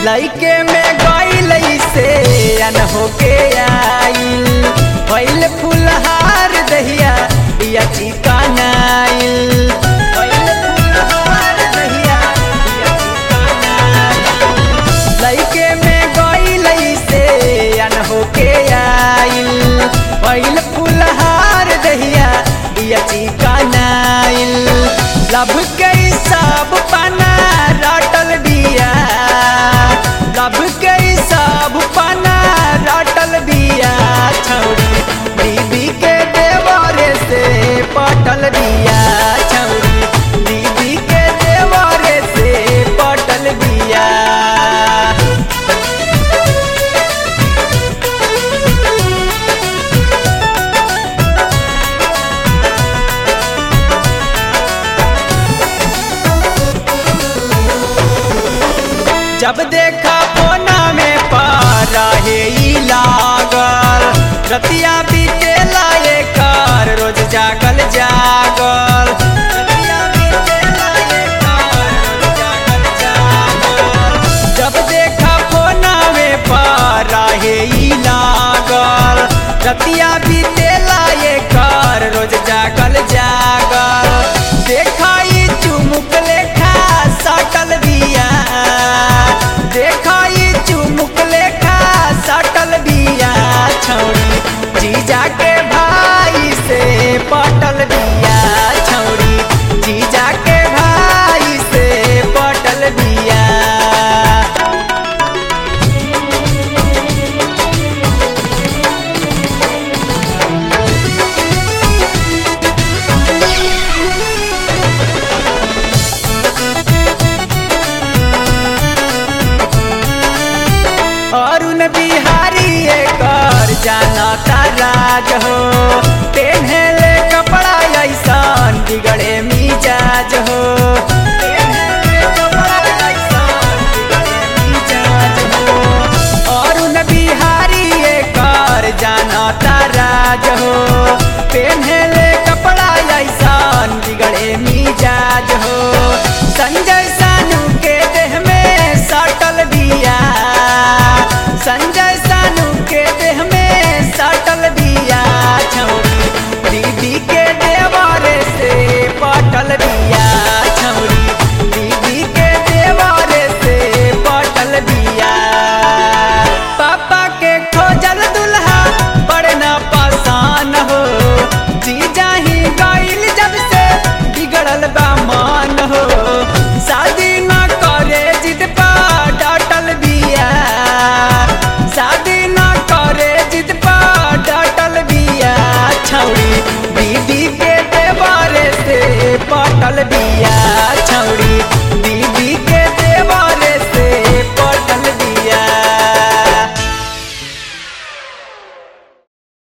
लइके में गईल से अन होके आइल पहले फुलहार दहिया बिया चिकनाइल पहले फुलहार दहिया बिया चिकनाइल लइके में गईल से अन होके आइल पहले फुलहार दहिया बिया चिकनाइल लब के सब पना रटल बिया लब के सब पना रटल बिया छौरी दीदी के देवरे से पटल बिया छौरी दीदी के देवरे से पटल बिया जब देखा कोना में पारा हे ई लागल रतिया बीते लाए कर रोज जागल जागल रतिया बीते लाए कर, रोज जागल जागल। जब देखा कोना में पारा हे ई लागल रतिया बीते लाए कर रोज जागल जागल देखाई चुमुक लेखा सटल बिया देखाई चुमुक लेखा सटल बिया छौरी जीजा के भाई से पटल बिया छौरी जीजा के भाई से पटल बिया अरुण बिहारी कर जाना राज हो पेन्हले कपड़ा ऐसन बिगड़े मिजाज हो पेन्हले कपड़ा ऐसन बिगड़े मिजाज हो। अरुण बिहारी कर जाना राज हो पेन्हले कपड़ा ऐसन बिगड़े मिजाज हो संजय सानू के देह में सटल बिया संजय सानू के देह में सटल बिया छौरी दीदी के देवारे से पटल बिया छौरी दीदी के देवारे से पटल बिया पापा के खोजल दुल्हा बड़े ना पासान हो जी जाही गईल जब से बिगड़ल बा मान हो शादी ना करे जिद पा डाटल बिया शादी ना करे जिद पा डाटल बिया छौरी दीदी के देवारे से पटल बिया छौरी